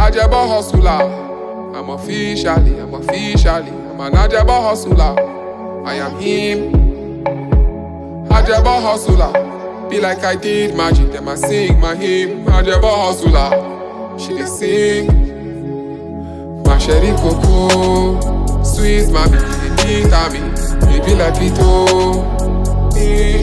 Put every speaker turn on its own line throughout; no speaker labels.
Ajabo hustler. I'm officially, I'm officially, I'm an Ajabo hustler. I am him. Ajabo hustler. Be like I did magic, then I sing my hymn. Ajabo hustler. She dey sing. My sherry cocoa, sweet mommy, dey beat at me. It be like Pito. Eh.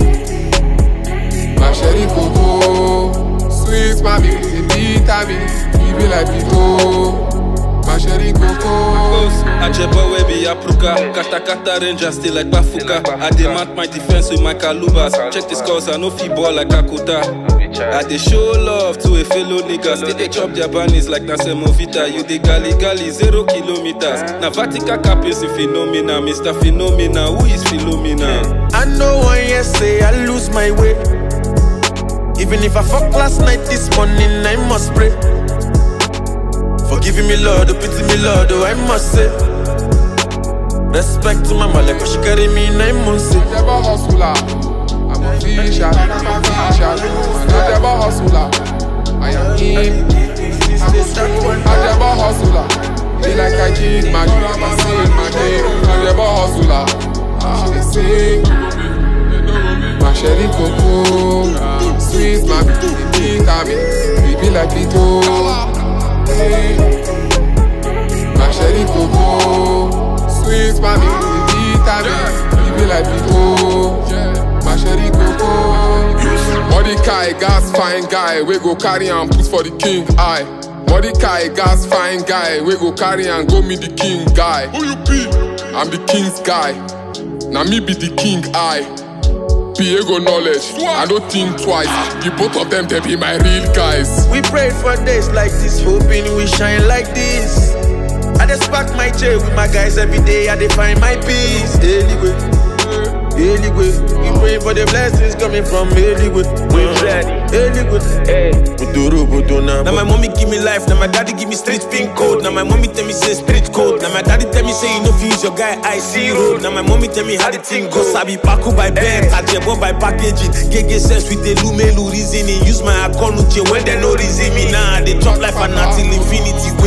My sherry cocoa, sweet mommy, dey beat at me. It be like Pito. My sherry cocoa.
Close, Ajebo wey be Apruka Kata kata ranger still like Bafuka I dey mount my defense with my calubas Check the scores, I no fit ball like Akuta I dey show love to a fellow nigga Still dey chop their bunnies like na semovita You dey gali gali zero kilometers Na Vatican cap is a phenomena Mr. Phenomena, who is Philomena?
I know one year say I lose my way. Even if I fuck last night, this morning I must pray. Forgiving me, Lord, oh, pity me, Lord, oh, I must say. Respect to my mother, cause she carry me nine months. eh.
Ajabo hustler. I'm official, I'm official. An Ajabo hustler. I am him. Ajabo hustler. Be like I did magic, I sing my name. Ajabo hustler. She dey sing. My sherry cocoa, sweet mommy, dey beat at me. We be like Pito. Eh. My sherry cocoa, sweet mommy, dey beat at me. We be like Pito. My sherry cocoa. Mordecai, gas fine guy, we go carry and put for the king eye. Mordecai, gas fine guy, we go carry and go meet the king guy. Who you be? I'm the king's guy. Now me be the king eye. Piego knowledge, I don't think twice. The both of them, they be my real guys.
We prayed for days like this, hoping we shine like this. I just pack my chair with my guys every day, I dey find my peace. Anyway, anyway, we pray for the blessings coming from anyway. We ready, anyway. Hey, Buduru Buduna.
Now my mommy give me life, now my daddy give me street pin code. Now my mommy tell me say street code. Now my daddy tell me say you know fi use your guy I see road. Now my mommy tell me how the thing go. Sabi paku by bed, ajebo by packaging. Gege sense with the lumelu reasoning. Use my account uche when they no reason me. Nah, they chop life and until infinity.